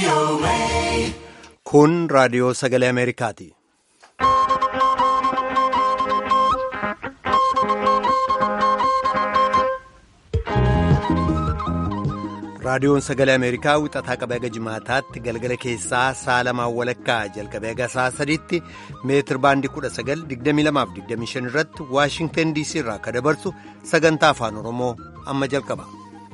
Kun raadiyoo sagalee Ameerikaati. Raadiyoon sagalee Ameerikaa wixataa qabee haga jimaataatti galgala keessaa sa'a lamaan walakkaa jalqabee haga sa'a sadiitti meetir baandii 1922-25 irratti Waashingtan DC irraa akka dabarsu sagantaa afaan Oromoo amma jalqaba.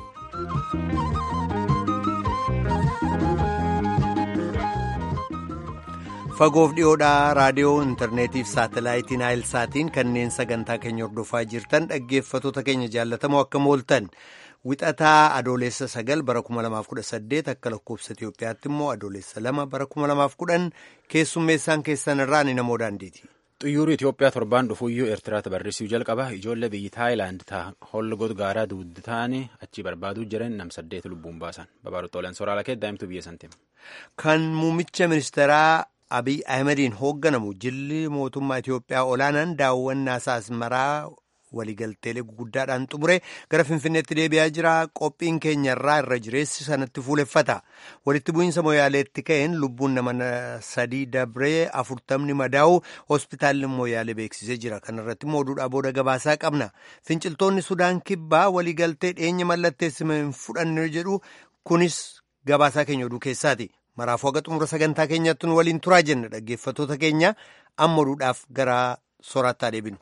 Fagoof dhiyoodhaa raadiyoo intarneetiif saatalaayitiin saatiin kanneen sagantaa keenya hordofaa jirtan dhaggeeffattoota keenya jaallatamoo akka mooltan. Wixataa adoolessa sagal bara 2018 akka lakkoofsa Itoophiyaatti immoo adoolessa lama bara 2010 keessummeessaan keessan irraa ni namoo daandiiti. Xiyyaarri Itoophiyaa torbaan dhufuyyuu Eertiraatti barrisuu jalqaba. Ijoollee biyyi Taayilaand holgoot gaaraa dugda ta'anii achi barbaaduu jiran nam saddeet lubbuun baasan. Babaaruttooleen sooraalaa kee daa'imtuu biyya santiima. Kan muummicha ministeeraa Abiy Ahimadiin hoogganamu jilli mootummaa Itoophiyaa olaanaan daawwannaa asmaraa waliigalteelee guguddaadhaan xumure gara finfinneetti deebi'aa jira qophiin keenyarraa irra jireessi sanatti fuuleffata walitti bu'iinsa moyaaleetti ka'een lubbuun nama sadii dabree afurtamni madaa'u hospitaalli moyaalee beeksisee jira kanarratti immoo oduudhaa booda gabaasaa qabna finciltoonni sudaan kibbaa waliigaltee dhiyeenya mallatteessime hin fudhanne jedhu kunis gabaasaa keenya oduu keessaati maraafuu haga xumura sagantaa keenyatti nu waliin turaa jenna dhaggeeffattoota keenya amma oduudhaaf gara sooraattaa deebinu.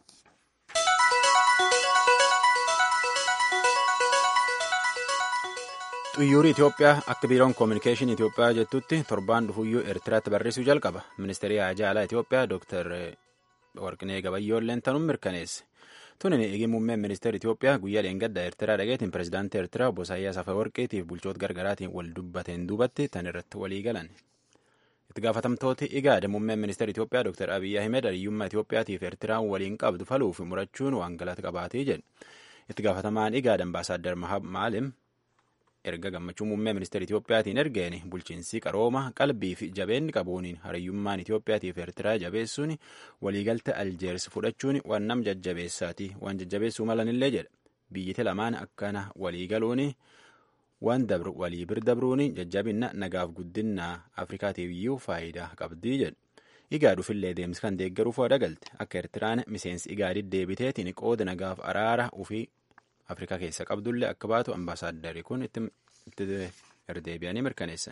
xiyyaarri Itoophiyaa akka biiroon koominikeeshinii Itoophiyaa jettutti torbaan dhufuyyuu Eertiraatti barrisuu jalqaba. Ministeerri haajaa alaa Itoophiyaa Dr. Warqinee Gabayyoolleen tanuun mirkaneesse. Tunin eegi muummeen ministeera Itoophiyaa guyyaa dheengaddaa Eertiraa dhageetiin pirezidaantii Eertiraa obbo Isaayyaas Afeworqiitiif bulchoota gargaraatiin wal dubbateen duubatti tan irratti walii galan. Itti gaafatamtooti igaada muummeen ministeera Itoophiyaa Dr. Abiyyi Ahmed hariyyummaa Itoophiyaatiif Eertiraan waliin qabdu faluuf murachuun waan galata qabaatee jedhe. Itti gaafatamaan igaada ambaasaaddar Maalim erga gammachuu muummee ministeera Itoophiyaatiin ergeen bulchiinsi qarooma qalbii fi jabeenni qabuuniin hariyyummaan Itoophiyaatiif Eertiraa jabeessuun waliigalta Aljeers fudhachuun waan nam jajjabeessaati waan jajjabeessuu malanillee jedha biyyiti lamaan akkana waliigaluun waan dabru walii bir dabruun jajjabinna nagaaf guddinna Afrikaatiif iyyuu faayidaa qabdii jedha igaaduufillee deemsi kan deeggaruuf wadaagalte akka Eertiraan miseensi igaadii deebiteetiin qooda nagaaf araara ufii afrikaa keessa qabdullee akka baatu ambaasaaddari kun itti erdeebi'anii mirkaneessan.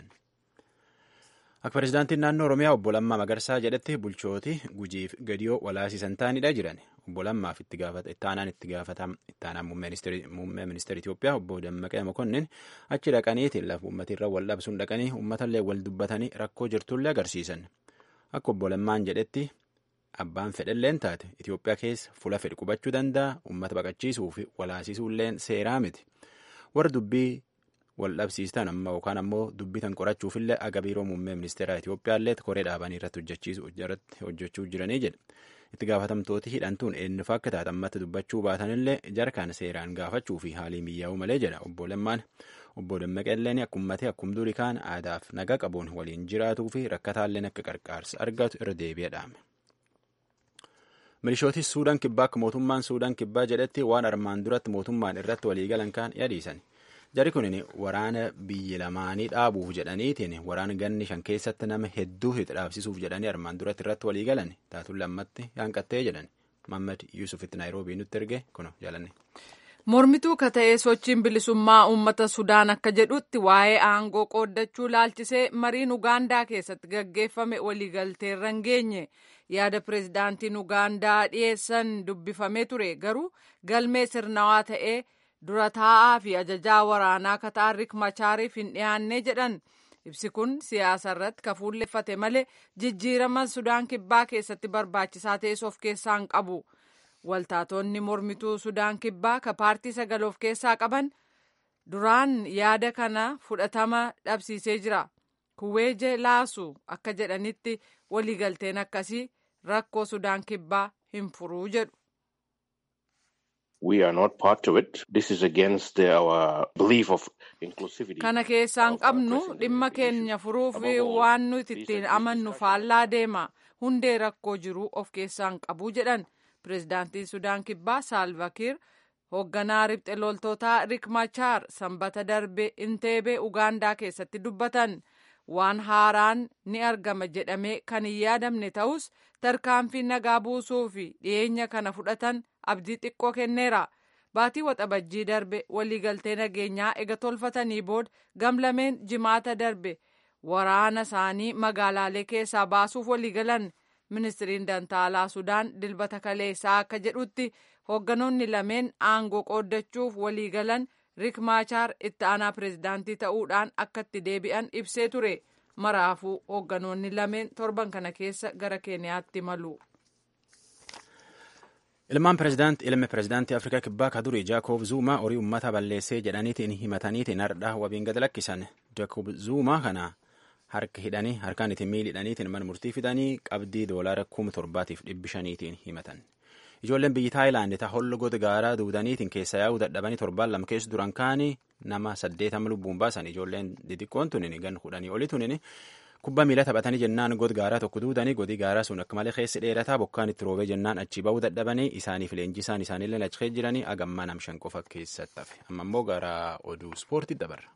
Akka pirezidaantiin naannoo Oromiyaa obbo Lammaa Magarsaa jedhetti bulchooti gujiif gadiyoo walaasisan taanidha jiran. Obbo Lammaaf itti aanaan itti gaafatamu ittaanaan muummee ministeera Itoophiyaa obbo Dammaqee Mokonnin achi dhaqaniitiin lafa uummatirra wal dhabsuun dhaqanii uummatallee wal dubbatanii rakkoo jirtullee agarsiisan. Akka obbo Lammaan jedhetti Abbaan fedhalleen taate Itoophiyaa keessa fuula fedhi qubachuu danda'a uummata baqachiisuu fi walaasisuulleen seeraa miti. Warra dubbii wal dhabsiistan amma yookaan ammoo dubbii tan qorachuufillee aga biiroo muummee ministeeraa Itoophiyaallee koree dhaabanii irratti hojjechiisu irratti hojjechuu jiranii jedhe. Itti gaafatamtooti hidhantuun eenyufa akka taate ammatti dubbachuu baatanillee jarkaan seeraan gaafachuu fi haalii miyyaa'uu malee jedha obbo Lammaan. Obbo Dammaqeelleen akkumatti akkum durii kaan aadaaf naga qabuun waliin jiraatuu fi rakkataalleen akka qarqaarsa argatu irra deebi'ee dhaame. Milishooti Suudaan kibbaa akka mootummaan Suudaan kibbaa jedhetti waan armaan duratti mootummaan irratti waliigalan kaan yadiisan. Jari kun waraana biyya lamaanii dhaabuuf jedhaniitiin waraana ganni shan keessatti nama hedduu hidha dhaabsisuuf jedhanii armaan duratti irratti waliigalan taatuun lammatti yaanqattee jedhan. Mammad Yuusufitti Naayiroobii nutti erge kuno jaalanne. Mormituu ka ta'ee sochiin bilisummaa uummata Sudaan akka jedhutti waa'ee aangoo qooddachuu laalchisee mariin Ugaandaa keessatti gaggeeffame waliigalteerra hin geenye. yaada pirezidaantiin ugaandaa dhiyeessan dubbifamee ture garuu galmee sirnawaa ta'ee dura taa'aa fi ajajaa waraanaa kataarik machaariif hin dhiyaanne jedhan ibsi kun siyaasa irratti ka fuulleffate malee jijjiirama sudaan kibbaa keessatti barbaachisaa ta'es of keessaa hin qabu waltaatonni mormituu sudaan kibbaa ka paartii sagal of keessaa qaban duraan yaada kana fudhatama dhabsiisee jira kuweeje laasu akka jedhanitti waliigalteen akkasii rakkoo sudaan kibbaa hin furuu jedhu. We are not part of it. This is against our belief of inclusivity. Kana keessaan qabnu dhimma keenya furuuf waan nuti ittiin amannu faallaa deema. Hundee rakkoo jiru of keessaan qabu jedhan. Pireezidaantiin Sudaan Kibbaa Saalvakiir hoogganaa ribxe loltootaa Rik Machaar sanbata darbe Inteebee Ugaandaa keessatti dubbatan. waan haaraan ni argama jedhamee kan hin yaadamne ta'us tarkaanfii nagaa buusuu fi dhiyeenya kana fudhatan abdii xiqqoo kenneera. Baatii waxabajjii darbe waliigaltee nageenyaa ega tolfatanii booda gamlameen jimaata darbe waraana isaanii magaalaalee keessaa baasuuf waliigalan. Ministiriin Dantaalaa Sudaan dilbata kaleessaa akka jedhutti hoogganoonni lameen aangoo qooddachuuf waliigalan Rik Maachaar itti aanaa pireezidaantii ta'uudhaan akka itti deebi'an ibsee ture. Maraafuu hoogganoonni lameen torban kana keessa gara Keeniyaatti malu. Ilmaan pireezidaanti ilmi pireezidaantii Afrikaa Kibbaa ka durii Jaakob Zuumaa horii uummata balleessee jedhaniitiin himataniitiin hardhaa wabiin gad lakkisan. Jaakob Zuumaa kana harka hidhanii harkaan ittiin miili hidhaniitiin mana murtii fidanii qabdii doolaara kuma torbaatiif dhibbi shaniitiin himatan. Ijoolleen biyyi Taayilaand ta hollo goda gaaraa duudaniitiin keessa yaa'uu dadhabanii torbaan lama keessa duran kaanii nama saddeetama lubbuun baasan ijoolleen xixiqqoon tunin gan kudhanii oli tunin kubbaa miilaa taphatanii jennaan god gaaraa tokko duudanii godi gaaraa sun akka malee keessi dheerataa bokkaan itti roobee jennaan achi ba'uu dadhabanii isaaniif leenjisaan isaaniillee achi jiranii agammaa nam shan qofa keessatti hafe amma immoo gara oduu ispoortii dabarra.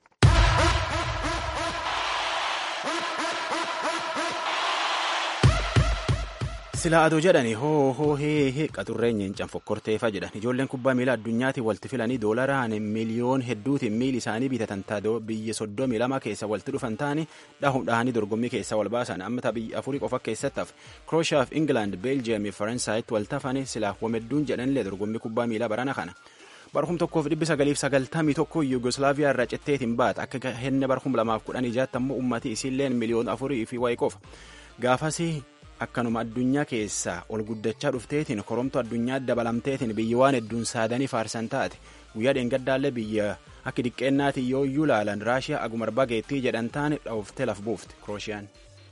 Silaa adoo jedhani hoo hoo hee hee qaxurreen nyeencan fokkorteefa jedhan ijoolleen kubbaa miilaa addunyaatiin walitti filanii doolaraan miliyoon hedduutiin miili isaanii bitatan taatoo biyya soddomii lama keessa walitti dhufan taani dhahuun dhahanii dorgommii keessa wal baasan amma biyya afurii qofa keessatti hafe Krooshaaf Ingilaand Beeljiyeemii Faransaayit wal tafane silaa wamedduun jedhanillee dorgommii kubbaa miilaa barana kana. barhum tokkoof dhibbi sagaliif sagaltamii tokko yugoslaaviyaa irraa citteetiin baata akka henne barhum lamaaf kudhan ijaatti ammoo ummati isiilleen miliyoon afurii fi wayi qofa gaafasii akkanuma addunyaa keessaa ol guddachaa dhufteetiin koromtu addunyaa dabalamteetiin biyya waan hedduun saadanii faarsan taate guyyaa dheengaddaallee biyya akka diqqeennaati yoo iyyuu laalan raashiyaa agumar bageettii jedhan taane dhooftee laf buufte kroosiyaan.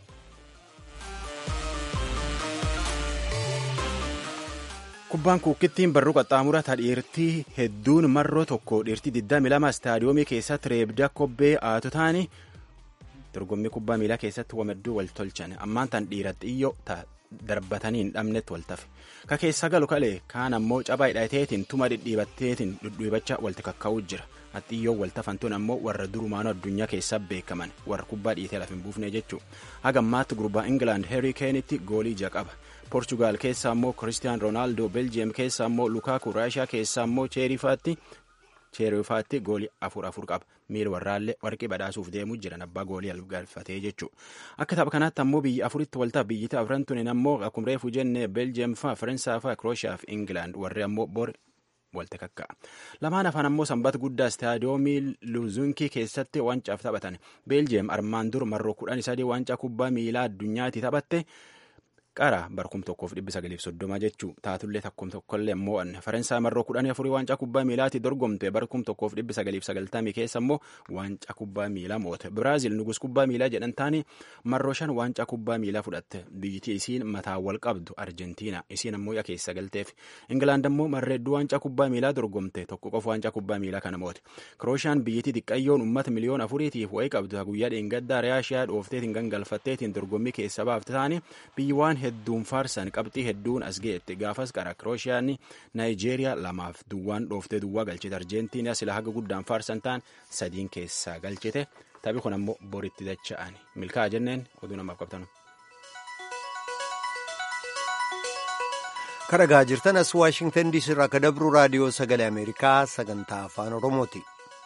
kubbaan kuukkittiin barruu qaxxaamura ta dhiirtii hedduun marroo tokko dhiirtii 22 istaadiyoomii keessatti reebda kobbee aatu taani dorgommii kubbaa miilaa keessatti wamadduu wal tolchan ammaan tan dhiira xiyyoo ta darbatanii hin dhabnetti wal tafe ka keessa galu kalee kaan ammoo cabaa hidhateetiin tuma dhidhiibatteetiin dhudhuibachaa walti kakkaa'uu jira haxxiyyoo wal tafan tun ammoo warra durumaanoo addunyaa keessaa beekaman warra kubbaa dhiitee laf hin buufne jechuu hagammaatti gurbaa ingilaand heerii keenitti goolii ija qaba poorchugaal keessa ammoo kiristiyaan roonaaldoo beljiyeem keessa ammoo lukaaku raashiyaa keessa ammoo cheerifaatti cheerifaatti goolii afur afur qaba miil warraallee warqii badhaasuuf deemuu jiran abbaa goolii galfatee jechuu akka tapha kanaatti ammoo biyya afuritti waltaaf biyyita afran tunin ammoo akkuma reefu jenne beljiyeem faa faransaa faa krooshiyaa fi ingilaand warri ammoo bor walte kakka'a lamaan afaan ammoo sanbata guddaa istaadiyoomii luzunkii keessatti wancaaf taphatan beeljiyeem armaan dur marroo kudhan sadii wancaa kubbaa miilaa addunyaatti taphatte qara barkum tokkoof dhibbi sagaliif soddoma jechuu taatullee takkum tokkollee mo'anne faransaay marroo kudhanii afurii waancaa kubbaa miilaatti dorgomte barkum tokkoof dhibbi sagaliif sagaltamii keessa immoo waancaa kubbaa miilaa moote biraazil nugus kubbaa miilaa jedhan taani marroo shan waancaa kubbaa miilaa fudhatte biyyiti isiin mataa wal qabdu arjentiina isiin ammoo yaa keessa galteef ingilaand ammoo marreedduu waancaa kubbaa miilaa dorgomte tokko qofa waancaa kubbaa miilaa kana moote kirooshaan biyyiti xiqqayyoon ummata miliyoon afuriitiif wayii qabdu guyyaa dheengaddaa raashiyaa dhoofteetiin gangalfatteetiin dorgommii keessa baafte taani biyyi waan hedduun faarsan qabxii hedduun as geette gaafas qara kirooshaan naayijeeriyaa lamaaf duwwaan dhooftee duwwaa galchite arjentiinaa sila haga guddaan faarsan ta'an sadiin keessaa galchite taphi kun ammoo boritti dacha'an milkaa'a jenneen oduu namaaf qabtanu. kadhagaa jirtan as waashingtan diisii irraa akka dabru raadiyoo sagalee ameerikaa sagantaa afaan oromooti.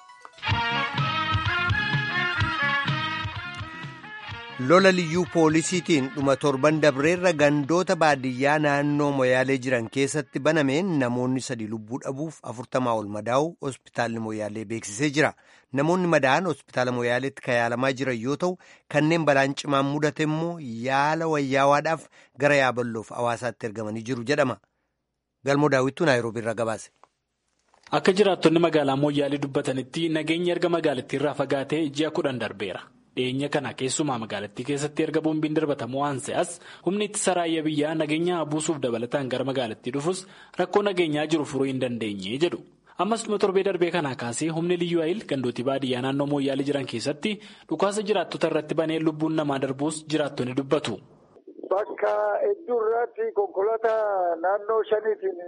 lola liyyuu poolisiitiin dhuma torban dabreerra gandoota baadiyyaa naannoo moyaalee jiran keessatti banameen namoonni sadi lubbuu dhabuuf afurtamaa ol madaa'u hospitaalli moyaalee beeksisee jira namoonni madaa'an hospitaala moyaaleetti kayaalamaa jiran yoo ta'u kanneen balaan cimaan mudate immoo yaala wayyaawaadhaaf gara yaaballoof hawaasaatti ergamanii jiru jedhama galmoo daawwittuu naayiroobii irraa gabaase. akka jiraattonni magaalaa moyyaalee dubbatanitti nageenyi erga magaalattii irraa fagaatee ji'a kudhan darbeera. dhiyeenya kana keessumaa magaalattii keessatti erga boombiin darbatamu waan se'as humni ittisa raayyaa biyyaa nageenya buusuuf dabalataan gara magaalattii dhufus rakkoo nageenyaa jiru furuu hin dandeenye jedhu ammas dhuma torbee darbee kanaa kaasee humni liyyuu ayil gandootii baadiyyaa naannoo mooyyaalee jiran keessatti dhukaasa jiraattota irratti banee lubbuun namaa darbuus jiraattonni dubbatu. Bakka hedduu irratti konkolaataa naannoo shaniitiin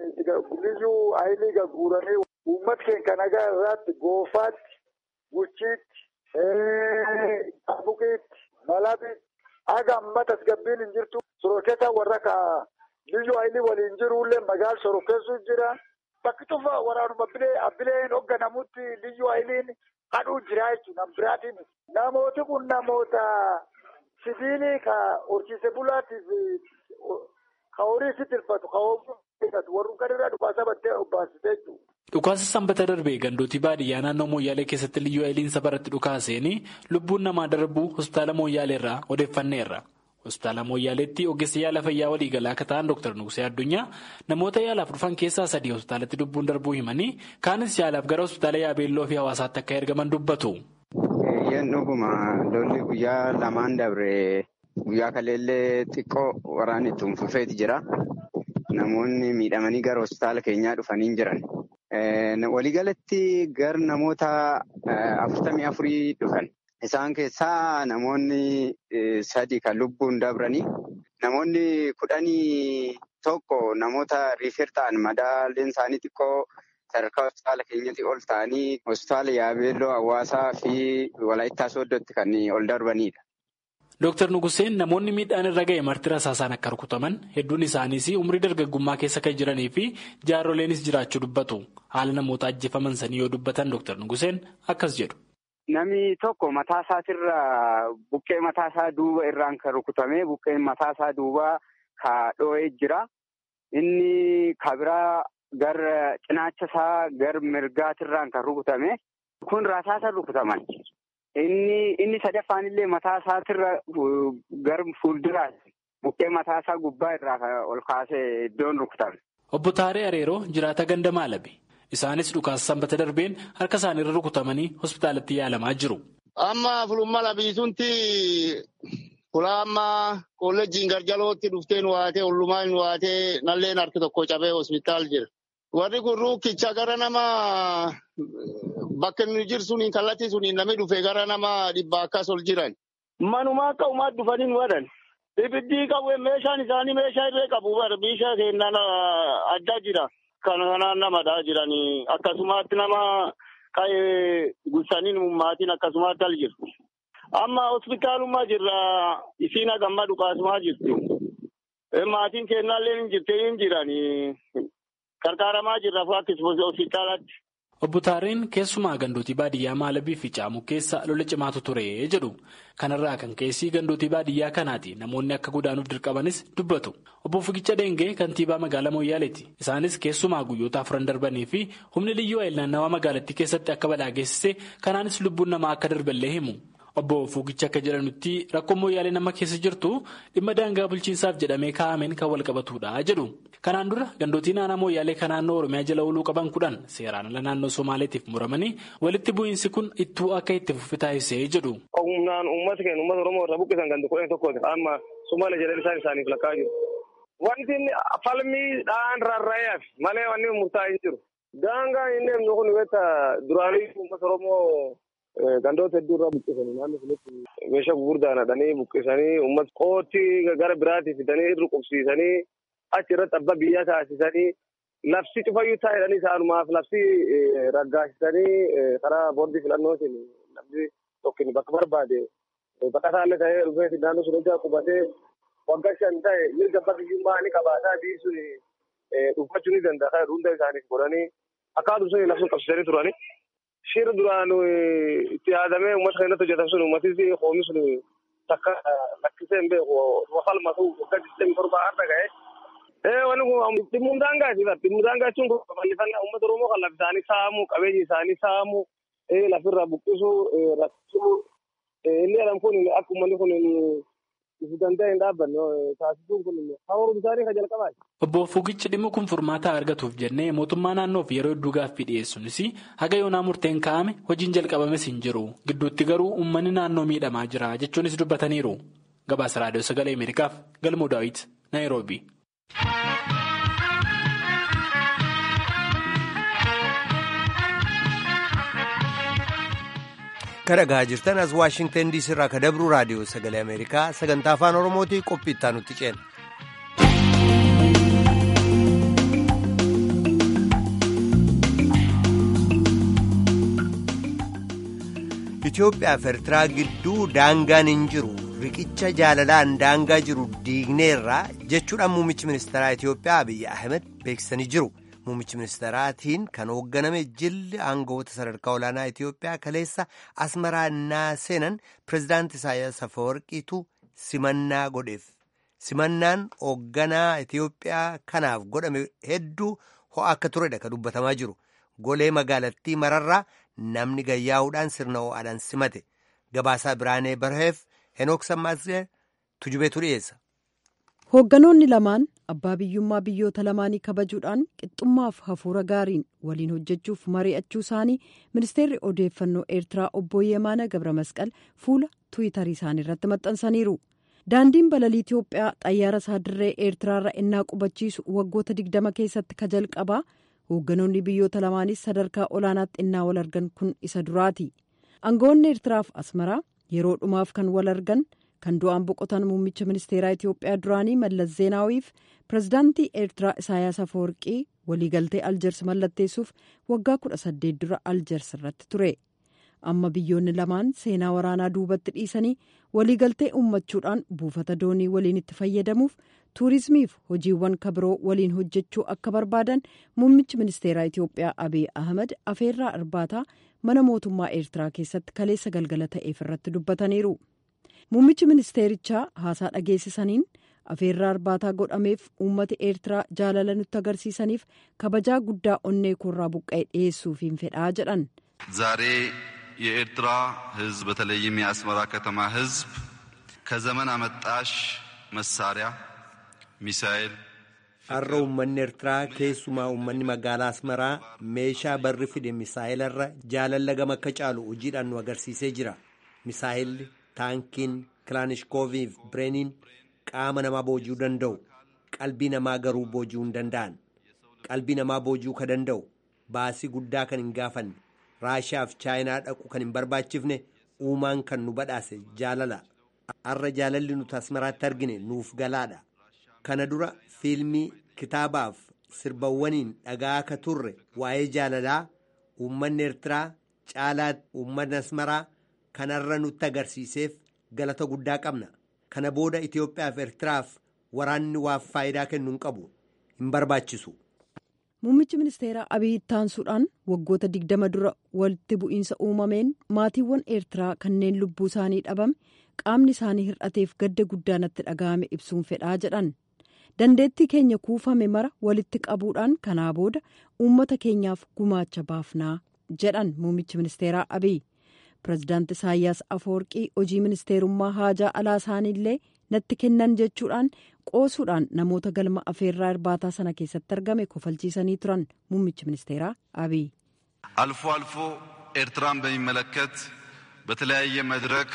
liyyuu ayilii gagguuranii uummata keenya nagaa irratti goofaatti guchiitti. Buqiitti, Malabitti, haga amma tasgabbiin hin jirtu. Sorokkeessa warra ka biyyu ayilii waliin jirullee magaala sorokkeessu jira. Bakki tufa waraanuma bilee abbileen hoogganamutti biyyu ayiliin hadhuu jira jechuudha. Biraatiin namooti kun namoota sibiilii ka horsiise bulaatiif ka horii si tirfatu ka horii warri garirraa dhukaasa battee obbaasitee jechuudha. Dhukaasa sanbata darbee gandootii baadiyyaa naannoo Mooyyaalee keessatti liyyuu ayiliinsa baratti dhukaaseen lubbuun namaa darbuu hospitaala Mooyyaalee irraa odeeffanneerra. Hospitaala Mooyyaaleetti ogeessa yaala fayyaa waliigalaa akka ta'an Dr. Nuqsee Addunyaa namoota yaalaaf dhufan keessaa sadii hospitaalatti lubbuun darbuu himanii kaanis yaalaaf gara hospitaala Yaabeelloo fi hawaasaatti akka ergaman dubbatu. Eeyyeen dhuguma lolli guyyaa lamaan dabre guyyaa kaleellee xiqqoo waraanni itti fufeeti jira. Namoonni miidhamanii gara hospitaala keenyaa dhufanii jiran. Waliigalatti gara namoota afurtamii afurii dhufan. Isaan keessaa namoonni sadi kan lubbuun dabranii namoonni kudhanii tokko namoota riifeer ta'an madaaleen isaanii xiqqoo sadarkaa hospitaala keenyatti ol ta'anii hospitaala Yaabeelloo hawaasaa fi Walaayittaa Sooddootti kan ol darbanidha. Dooktar Nuguseen namoonni miidhaan irra ga'e marti rasaasaan akka rukutaman hedduun isaaniis umrii dargaggummaa keessa kan jiranii fi jaaroleenis jiraachuu dubbatu. Haala namoota ajjeefaman sanii yoo dubbatan Dooktar Nuguseen akkas jedhu. Namni tokko mataa isaatirra buqqee mataa isaa duuba irraan kan rukutame buqqeen mataa isaa duubaa ka dho'ee jira. Inni kabiraa gara cinaacha isaa gara mirgaatirraan kan rukutame kun rasaasa rukutaman. Inni inni sadaffaan illee mataa isaatirra gara fuulduraatti buqqee mataa isaa gubbaa irraa ol kaasee iddoon rukutame. Obbo Taaree Areeroo jiraata ganda maalabe. Isaanis dhukaasa sanbata darbeen harka isaaniirra rukutamanii hospitaalatti yaalamaa jiru. Amma fulummaa labiisunti fulaa amma kolleejjiin garjalootti dhuftee nu waatee ollumaa nu waatee nalleen harki tokko cabee hospitaal jira. Warri kun ruukkicha gara nama bakka inni jiru suniin kallattii suniin namni dhufe gara nama dhibba akkas ol jiran. Manuma akka uumaa dhufanii nu wadan. Ibiddi qabu meeshaan isaanii meeshaa irree qabu meeshaa seenaan adda jira. Kan kanaan namadhaa jiranii akkasumatti nama qa'ee gursanii maatiin akkasumatti al jirtu. Amma hospitaalummaa jirra isiin hagamma dhukaasumaa jirti. Maatiin kennaallee hin jirtee hin jiranii qarqaaramaa jirra akkasuma hospitaalatti. Obbo Taareen keessumaa gandootii baadiyyaa Maalabii fi Caamuu keessa lola cimaatu ture jedhu. Kanarraa kan keessi gandootii baadiyyaa kanaati namoonni akka godaanuuf dirqamanis dubbatu. Obbo Figicha Dengee kantiibaa magaalaa Mooyyaaleeti. Isaanis keessumaa guyyoota afuran darbanii fi humni liyyuu ayil naannawaa magaalattii keessatti akka balaa geessise kanaanis lubbuun namaa akka darballee himu. Obbo Fugicha akka jedhanutti rakkoon Mooyyaalee nama keessa jirtu dhimma daangaa bulchiinsaaf jedhamee kaa'ameen kan wal qabatudha jedhu. Kanaan dura gandootii naannoo Mooyyaalee kan naannoo Oromiyaa jala ooluu qaban kudhan seeraan ala naannoo Somaaleetiif muramanii walitti bu'iinsi kun ittuu akka itti fufi taasisee jedhu. Humnaan uummata keenya uummata Oromoo irraa buqqisan gandi kudhan tokkooti. Amma Somaalee jedhan isaan isaaniif lakkaa jiru. Wanti falmii dhaan rarra'eef malee wanni murtaa'ee hin jiru. Daangaan inni himnu kun wanta duraanii uummata Oromoo gandoota hedduu irraa buqqisanii naannoo sanatti meeshaa gurguddaan hadhanii buqqisanii uummata qootii gara biraatii fidanii irra qubsiisanii achi irratti abbaa biyyaa taasisanii labsi cufayyuu taa'edhanii isaanumaaf labsi raggaasisanii karaa boordii filannootiin namni tokkin bakka barbaade baqataallee ta'ee dhufee naannoo sun hojjaa qubatee waggaa shan ta'e mirga abbaa biyyummaa ni qabaataa biisuun dhuunfachuu ni danda'a hunda isaaniif godhanii akkaatum sun labsuun qabsiisanii turanii. Shirri duraan itti yaadamee uummata keenyatti hojjetan sun uummatis hoomi sun takka lakkisee hin beeku falmatu waggaa digdamii torba har'a ga'e. Wanni kun dhimmuun daangaati dhimmuun daangaa jechuun bal'ifannaa uummata Oromoo kan lafa isaanii saamuu qabeenya isaanii saamuu lafirraa buqqisuu rakkisuu inni jedhamu kun akka uummanni kun ifu danda'e hin dhaabbanne taasisuun kun hawaasa isaanii kan jalqabaati. Obbo Fugichi dhimma kun furmaata argatuuf jennee mootummaa naannoof yeroo hedduu gaaffii dhiyeessuunis haga yoonaa murteen kaa'ame hojiin jalqabames hin jiru gidduutti garuu uummanni naannoo miidhamaa jira jechuunis dubbataniiru. Gabaasa raadiyoo sagalee Ameerikaaf Galmoo Daawit Naayiroobi. kadhagaa jirtan as waashingtan diisii irraa kadabru raadiyoo sagalee ameerikaa sagantaa afaan oromootii qophii itti aanutti ceena. Itoophiyaa fi Eertiraa gidduu daangaan hin jiru riqicha jaalalaan daangaa jiru diigneerra jechuudhaan muummichi ministeeraa Itoophiyaa Abiyyi Ahmed beeksisanii jiru. Muummichi ministeeraatiin kan hoogganame jilli aangawoota sadarkaa olaanaa Itoophiyaa kaleessa asmaraa innaa seenan pirezidaanti Isaayyaas Afeworqiitu simannaa godheef. Simannaan hoogganaa Itoophiyaa kanaaf godhame hedduu ho'a akka turedha kan dubbatamaa jiru. Golee magaalattii mararraa namni gayyaa'uudhaan sirna ho'aadhaan simate. Gabaasaa Biraanee Barheef Henook Sammaasee tujubeetu dhiyeessa. Hoogganoonni lamaan abbaa biyyummaa biyyoota lamaanii kabajuudhaan qixxummaaf hafuura gaariin waliin hojjechuuf mari'achuu isaanii ministeerri odeeffannoo eertiraa obbo Yemaana Gabra Masqal fuula tuwitarii isaanii irratti maxxansaniiru. Daandiin balalii Itoophiyaa xayyaara isaa dirree eertiraarra innaa qubachiisu waggoota digdama keessatti ka jalqabaa hoogganoonni biyyoota lamaanis sadarkaa olaanaatti innaa wal argan kun isa duraati. Aangawoonni eertiraaf asmaraa yeroo dhumaaf kan wal argan. kan du'aan boqotan muummicha ministeeraa Itoophiyaa duraanii Mallas Zeenaawiif pirezidaantii Eertiraa Isaayyaas Afeworqii waliigaltee Aljers mallatteessuuf waggaa kudha saddeet dura Aljers irratti ture. Amma biyyoonni lamaan seenaa waraanaa duubatti dhiisanii waliigaltee uummachuudhaan buufata doonii waliin itti fayyadamuuf tuurizimiif hojiiwwan kabiroo waliin hojjechuu akka barbaadan muummichi ministeeraa Itoophiyaa Abiy Ahmed afeerraa irbaataa mana mootummaa Eertiraa keessatti kaleessa galgala ta'eef irratti dubbataniiru. Muummichi ministeerichaa haasaa dhageessisaniin afeerraa irbaataa godhameef uummata eertiraa jaalala nutti agarsiisaniif kabajaa guddaa onnee koorraa buqqa'e dhiyeessuufiin fedhaa jedhan. ዛሬ የኤርትራ ሕዝብ በተለይም የአስመራ ከተማ ሕዝብ ከዘመን አመጣሽ መሳሪያ ሚሳኤል har'a uummanni eertiraa keessumaa uummanni magaalaa asmaraa meeshaa barri fide misaa'ilarra jaalala gama akka caalu hojiidhaan nu agarsiisee jira misaa'illi taankiin kilaanishkoovii fi bireeniin qaama namaa booji'uu danda'u qalbii namaa garuu booji'uu hin danda'an qalbii namaa booji'uu ka danda'u baasii guddaa kan hin gaafanne raashiyaa fi chaayinaa dhaqu kan hin barbaachifne uumaan kan nu badhaase jaalala har'a jaalalli nuti asmaraatti argine nuuf galaadha kana dura fiilmii kitaabaaf sirbawwaniin dhagaa akka turre waa'ee jaalalaa uummanni eertiraa caalaatti uummanni asmaraa kanarra nutti agarsiiseef galata guddaa qabna kana booda Itoophiyaa fi Eertiraaf waraanni waaf faayidaa kennu hin qabu hin barbaachisu. Muummichi ministeeraa Abiy ittaansuudhaan waggoota digdama dura walitti bu'iinsa uumameen maatiiwwan Eertiraa kanneen lubbuu isaanii dhabame qaamni isaanii hir'ateef gadda guddaa natti dhaga'ame ibsuun fedhaa jedhan. Dandeettii keenya kuufame mara walitti qabuudhaan kanaa booda uummata keenyaaf gumaacha baafnaa jedhan muummichi ministeeraa Abiy. Pireezidaanti Isaayyaas Afeworqii hojii ministeerummaa haajaa alaa isaaniillee natti kennan jechuudhaan qoosuudhaan namoota galma afeerraa irbaataa sana keessatti argame kofalchiisanii turan muummichi ministeeraa Abiy. አልፎ አልፎ ኤርትራን በሚመለከት በተለያየ መድረክ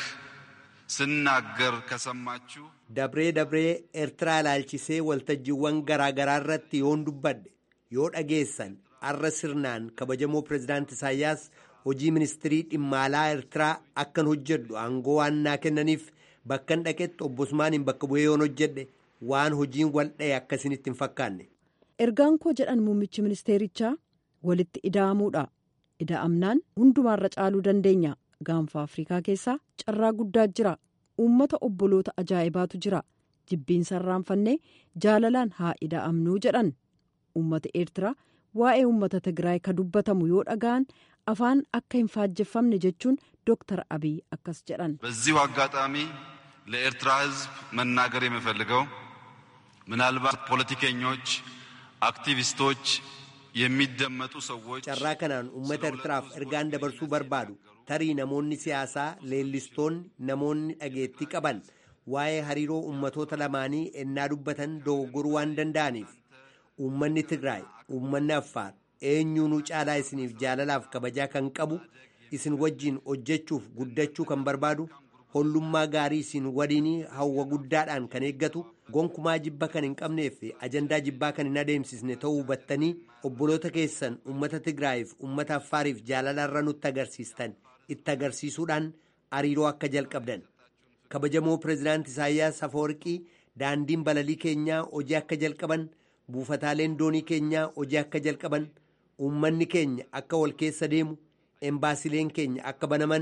ስናገር ከሰማችሁ dabree dabree eertiraa ilaalchisee waltajjiiwwan garaa garaa irratti yoon dubbadhe yoo dhageessan arra sirnaan kabajamoo pireezidaanti Isaayyaas hojii ministirii dhimma alaa eertiraa akkan hojjedhu aangoo waan naa kennaniif bakkan dhaqetti obbo Usmaaniin bakka bu'ee yoon hojjedhe waan hojiin wal dha'e akkasinitti hin fakkaanne. Ergaan koo jedhan muummichi ministeerichaa walitti ida'amuudha. Ida'amnaan hundumaarra caaluu dandeenya. Gaanfa Afrikaa keessaa carraa guddaa jira. Uummata obboloota ajaa'ibaatu jira. Jibbiinsa irraanfannee jaalalaan haa ida'amnuu jedhan. Uummata Eertiraa waa'ee uummata Tigraay ka dubbatamu yoo dhaga'an afaan akka hin faajjeffamne jechuun ዶክተር አብይ አካስ ጀዳን በዚሁ አጋጣሚ ለኤርትራ ሕዝብ መናገር የምፈልገው ምናልባት ፖለቲከኞች፣ አክቲቪስቶች፣ የሚደመጡ ሰዎች carraa kanaan uummata Eertiraaf ergaan dabarsuu barbaadu tarii namoonni siyaasaa leellistoonni namoonni dhageettii qaban waa'ee hariiroo uummatoota lamaanii ennaa dubbatan dogoggoruu waan danda'aniif uummanni Tigraay uummanni Affaar eenyuunuu caalaa isiniif jaalalaaf kabajaa kan qabu isin wajjiin hojjechuuf guddachuu kan barbaadu hollummaa gaarii isin waliinii hawwa guddaadhaan kan eeggatu gonkumaa jibba kan hin qabneef ajandaa jibbaa kan hin adeemsisne ta'uu hubattanii obboloota keessan ummata Tigraayiif ummata Affaariif jaalalarra nutti agarsiistan itti agarsiisuudhaan hariiroo akka jalqabdan kabajamoo pireezidaanti Isaayyaas Afawarqii daandiin balalii keenyaa hojii akka jalqaban buufataaleen doonii keenyaa hojii akka jalqaban uummanni keenya akka wal keessa deemu embaasileen keenya akka banaman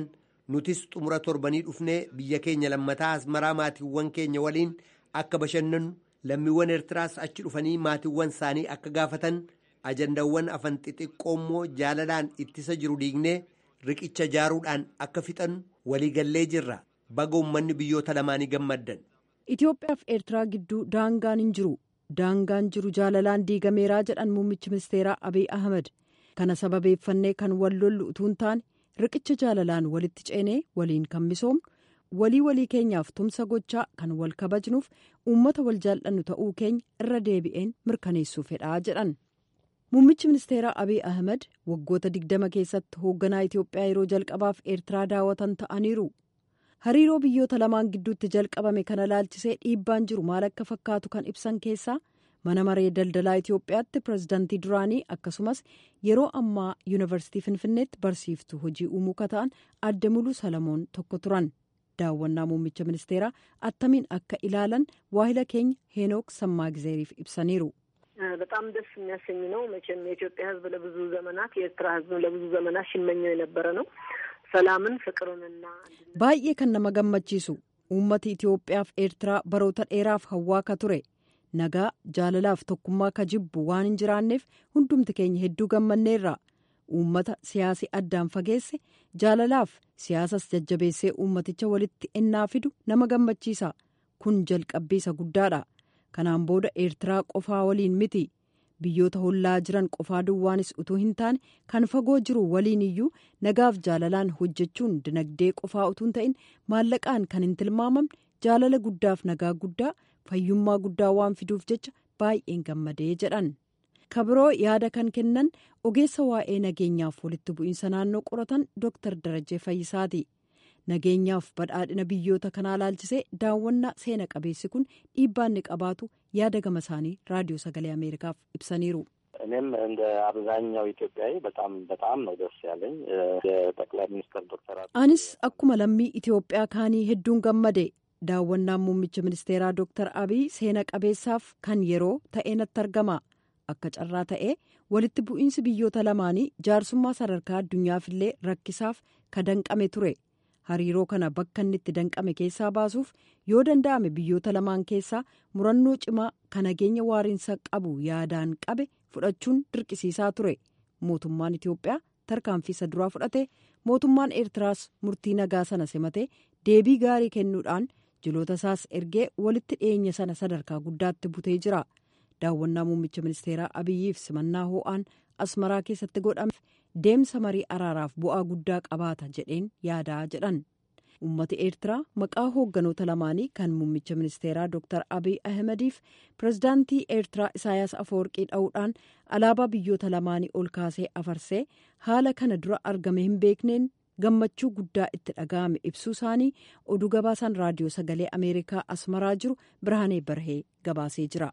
nutis xumura torbanii dhufnee biyya keenya lammataa asmaraa maatiiwwan keenya waliin akka bashannannu lammiiwwan eertiraas achi dhufanii maatiiwwan isaanii akka gaafatan ajandaawwan afan xixiqqoo immoo jaalalaan ittisa jiru diignee riqicha jaaruudhaan akka fixannu waliigallee jirra baga uummanni biyyoota lamaanii gammaddan. Itoophiyaa fi Eertiraa gidduu daangaan hin jiru. Daangaan jiru jaalalaan diigameeraa jedhan muummichi ministeeraa Abiy Ahmed. Kana sababeeffannee kan wal lollu utuu hin taane riqicha jaalalaan walitti ceenee waliin kan misoomnu walii walii keenyaaf tumsa gochaa kan wal kabajnuuf uummata wal jaallannu ta'uu keenya irra deebi'een mirkaneessuu fedhaa jedhan. Muummichi ministeeraa Abiy Ahmed waggoota digdama keessatti hoogganaa Itoophiyaa yeroo jalqabaaf Eertiraa daawwatan ta'aniiru. Hariiroo biyyoota lamaan gidduutti jalqabame kana laalchisee dhiibbaan jiru maal akka fakkaatu kan ibsan keessaa mana maree daldalaa Itoophiyaatti pirezidaantii duraanii akkasumas yeroo ammaa yuunivarsiitii Finfinneetti barsiiftuu hojii uumuu kata'an adde muluu Salamoon tokko turan. Daawwannaa muummicha ministeeraa attamiin akka ilaalan waahila keenya ሄኖክ ሰማግዜሪፍ ibsaniiru. በጣም ደስ የሚያሰኝ ነው። መቼም የኢትዮጵያ ሕዝብ ለብዙ ዘመናት የኤርትራ ሕዝብ ለብዙ ዘመናት ሲመኘው የነበረ ነው። ሰላምን ፍቅሩንና baay'ee kan nama gammachiisu uummati Itoophiyaaf Eertiraa baroota dheeraaf hawwaa ka ture nagaa jaalalaaf tokkummaa ka jibbu waan hin jiraanneef hundumti keenya hedduu gammanneerra uummata siyaasi addaan fageesse jaalalaaf siyaasas jajjabeessee uummaticha walitti ennaa fidu nama gammachiisa kun jalqabbiisa guddaadha kanaan booda Eertiraa qofaa waliin miti. biyyoota hollaa jiran qofaa duwwaanis utuu hin taane kan fagoo jiru waliin iyyuu nagaaf jaalalaan hojjechuun dinagdee qofaa utuu hin ta'in maallaqaan kan hin tilmaamamne jaalala guddaaf nagaa guddaa fayyummaa guddaa waan fiduuf jecha baay'een gammadee jedhan kabiroo yaada kan kennan ogeessa waa'ee nageenyaaf walitti bu'iinsa naannoo qoratan dooktar darajee fayyisaati nageenyaaf badhaadhina biyyoota kanaa laalchisee daawwannaa seena qabeessi kun dhiibbaa inni qabaatu yaada gama isaanii raadiyoo sagalee ameerikaaf ibsaniiru. እኔም እንደ አብዛኛው ኢትዮጵያዊ በጣም በጣም ነው ደስ ያለኝ የጠቅላይ ሚኒስትር ዶክተር anis akkuma lammii Itoophiyaa kaanii hedduun gammade daawwannaan muummicha ministeeraa dooktar abiy seena qabeessaaf kan yeroo ta'e natti argama akka carraa ta'e walitti bu'iinsi biyyoota lamaanii jaarsummaa sadarkaa addunyaafillee rakkisaaf ka danqame ture. hariiroo kana bakka inni itti danqame keessaa baasuuf yoo danda'ame biyyoota lamaan keessaa murannoo cimaa kan nageenya waariinsa qabu yaadaan qabe fudhachuun dirqisiisaa ture mootummaan itiyoophiyaa tarkaanfii isa duraa fudhate mootummaan eertiraas murtii nagaa sana simatee deebii gaarii kennuudhaan jiloota isaas ergee walitti dhiyeenya sana sadarkaa guddaatti butee jira daawwannaa muummicha ministeeraa abiyyiif simannaa hoo'aan asmaraa keessatti godhame deemsa marii araaraaf bu'aa guddaa qabaata jedheen yaadaa jedhan ummati eertiraa maqaa hoogganoota lamaanii kan muummicha ministeeraa dooktar abiy ahmediif pirezidaantii eertiraa isaayaas afoorqii dha'uudhaan alaabaa biyyoota lamaanii ol kaasee afarsee haala kana dura argame hin beekneen gammachuu guddaa itti dhaga'ame ibsuu isaanii oduu gabaasaan raadiyoo sagalee ameerikaa asmaraa jiru birhaanee barhee gabaasee jira.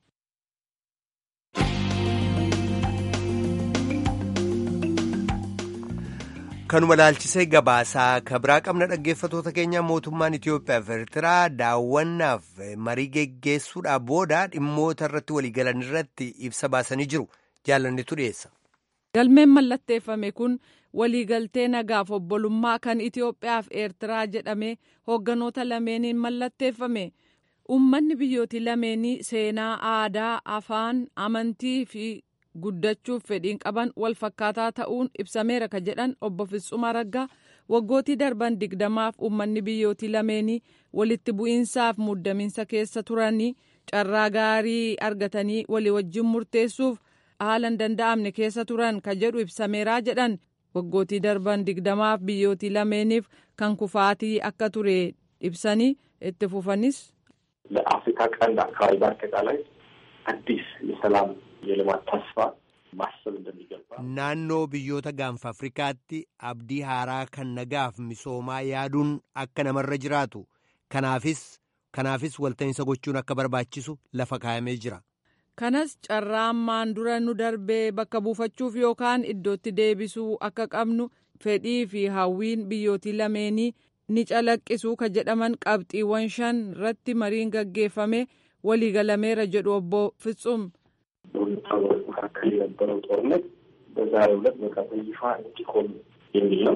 kanuma laalchisee gabaasaa kabiraa qabna dhaggeeffatoota keenya mootummaan Itoophiyaa fi Eertiraa daawwannaaf marii geggeessuudhaaf booda dhimmoota irratti waliigalan irratti ibsa baasanii jiru jaalannitu dhiyeessa. Galmeen mallatteeffame kun waliigaltee nagaaf obbolummaa kan Itoophiyaa fi Eertiraa jedhamee hoogganoota lameeniin mallatteeffame. Uummanni biyyooti lameenii seenaa, aadaa, afaan, amantii fi guddachuuf fedhiin qaban wal fakkaataa ta'uun ibsameera ka jedhan obbo Fitsuma Raggaa waggootii darban digdamaaf uummanni biyyootii lameenii walitti bu'iinsaaf muddamiinsa keessa turanii carraa gaarii argatanii walii wajjin murteessuuf haala hin danda'amne keessa turan ka jedhu ibsameeraa jedhan waggootii darban digdamaaf biyyootii lameeniif kan kufaatii akka ture ibsanii itti fufanis. ለአፍሪካ ቀንድ አካባቢ በአጠቃላይ አዲስ የሰላም የልማት ተስፋ ማሰብ እንደሚገባ naannoo biyyoota gaanfa afrikaatti abdii haaraa kan nagaaf misoomaa yaaduun akka namarra jiraatu kanaafis kanaafis walta'iinsa gochuun akka barbaachisu lafa kaa'amee jira. kanas carraa ammaan dura nu darbee bakka buufachuuf yookaan iddootti deebisuu akka qabnu fedhii fi hawwiin biyyootii lameenii ni calaqqisu ka jedhaman qabxiiwwan shan irratti mariin gaggeeffame waliigalameera jedhu obbo Fitsum. በሁለቱ ሀገሮች መካከል የነበረው ጦርነት በዛሬው ዕለት በቃ በይፋ እንዲቆም የሚል ነው።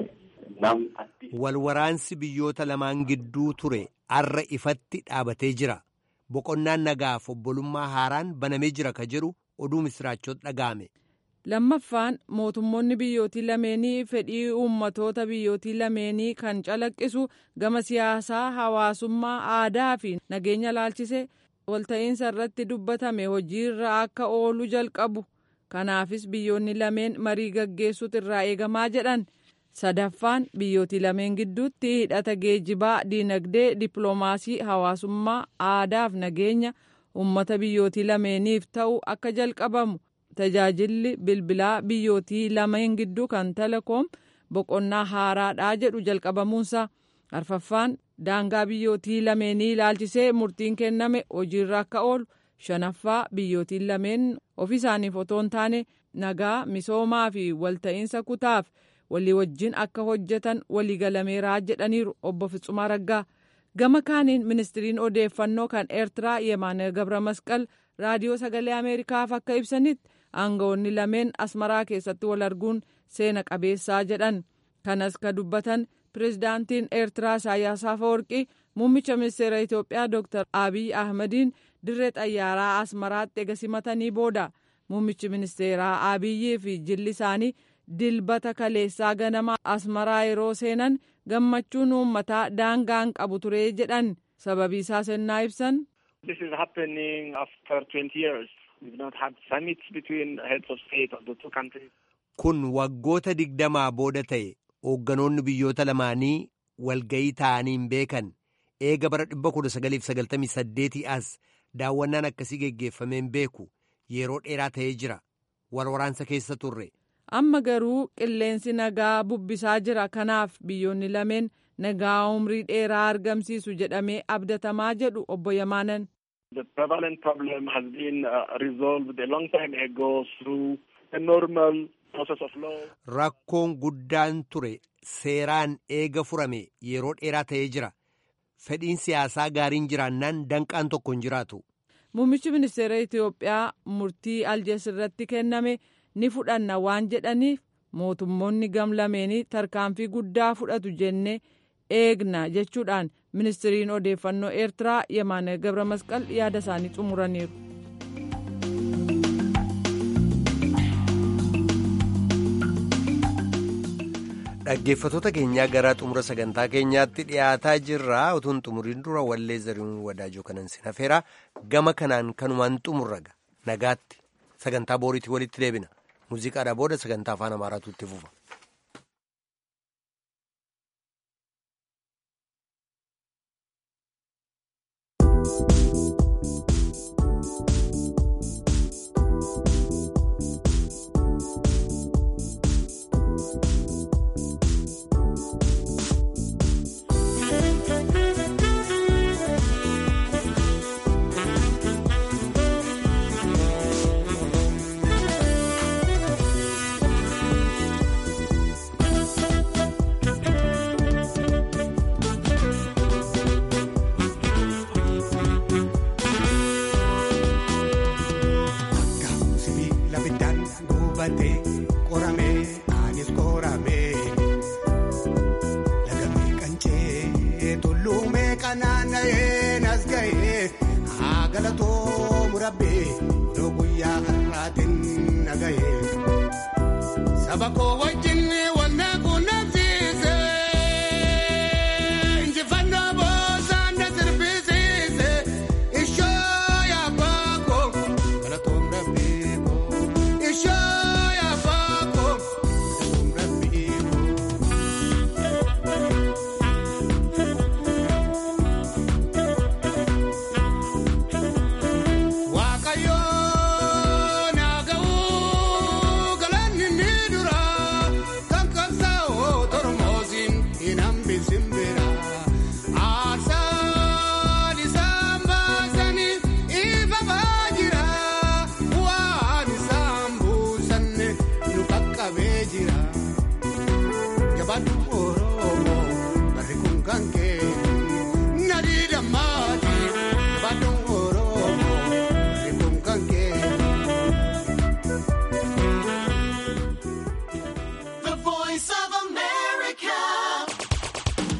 Walwaraansi biyyoota lamaan gidduu ture har'a ifatti dhaabatee jira. Boqonnaan nagaaf obbolummaa haaraan banamee jira ka jedhu oduu misiraachoota dhaga'ame. Lammaffaan mootummoonni biyyootii lameenii fedhii uummatoota biyyootii lameenii kan calaqqisu gama siyaasaa hawaasummaa aadaa fi nageenya laalchise walta'iinsa irratti dubbatame hojiirra akka oolu jalqabu. Kanaafis biyyoonni lameen marii gaggeessuutu irraa eegamaa jedhan. sadaffaan biyyootii lameen gidduutti hidhata geejibaa diinagdee dippiloomaasii hawaasummaa aadaaf nageenya uummata biyyootii lameeniif ta'u akka jalqabamu tajaajilli bilbilaa biyyootii lameen gidduu kan telekoom boqonnaa haaraadhaa jedhu jalqabamuunsa arfaffaan daangaa biyyootii lameenii ilaalchisee murtiin kenname hojiirra akka oolu shanaffaa biyyootiin lameen ofii isaaniif otoo hin taane nagaa misoomaa fi walta'iinsa kutaaf. walii wajjin akka hojjetan waliigalameeraa jedhaniiru obbo Fitsumaa Raggaa gama kaaniin ministiriin odeeffannoo kan eertiraa Yemaana Gabra Masqal raadiyoo sagalee Ameerikaaf akka ibsanitti aangawoonni lameen asmaraa keessatti wal arguun seena qabeessaa jedhan kanas ka dubbatan pirezidaantiin eertiraa Isaayyaas Afeworqii muummicha ministeera Itoophiyaa Dr. Abiy Ahmadiin dirree xayyaaraa asmaraatti ega simatanii booda muummichi ministeeraa Abiyyii fi jilli isaanii. dilbata kaleessaa ganama asmaraa yeroo seenan gammachuun uummataa daangaan qabu ture jedhan sababii isaa sennaa ibsan. This is happening after 20 years. We've not had summits between heads of state of the two countries. Kun waggoota digdamaa booda ta'e hoogganoonni biyyoota lamaanii walgayii ta'anii hin beekan eega bara 1998 as daawwannaan akkasii geggeeffamee hin beeku yeroo dheeraa ta'ee jira warwaraansa keessa turre. amma garuu qilleensi nagaa bubbisaa jira kanaaf biyyoonni lameen nagaa umrii dheeraa argamsiisu jedhamee abdatamaa jedhu obbo Yamaanan. The prevalent problem has been uh, resolved a long time ago through a normal process of law. Rakkoon guddaan ture seeraan eega furame yeroo dheeraa ta'ee jira. Fedhiin siyaasaa gaariin jiraannaan danqaan tokko hin jiraatu. Muummichi ministeera Itoophiyaa murtii aljees irratti kenname. ni fudhanna waan jedhaniif mootummoonni gamlameenii tarkaanfii guddaa fudhatu jennee eegna jechuudhaan ministiriin odeeffannoo eertiraa yemaana gabra masqal yaada isaanii xumuraniiru. dhaggeeffatoota keenyaa gara xumura sagantaa keenyaatti dhiyaataa jirra utuun xumuriin dura wallee zariin wadaajoo kanan sin hafeera gama kanaan kanumaan xumurraga nagaatti sagantaa booriitti walitti deebina. muuziqaadhaa booda sagantaa afaan amaaraatu itti fufa. Saba koo wajjin wanna quunnamsiise injifannoo boosaan na sirbisiise ishoo yaabbaa koo galatoom rabbii koo ishoo yaabbaa koo galatoom rabbii koo waaqayyoo naa ga'uu galanni ni dura kan qabsaa'oo tormoosiin hin hambisin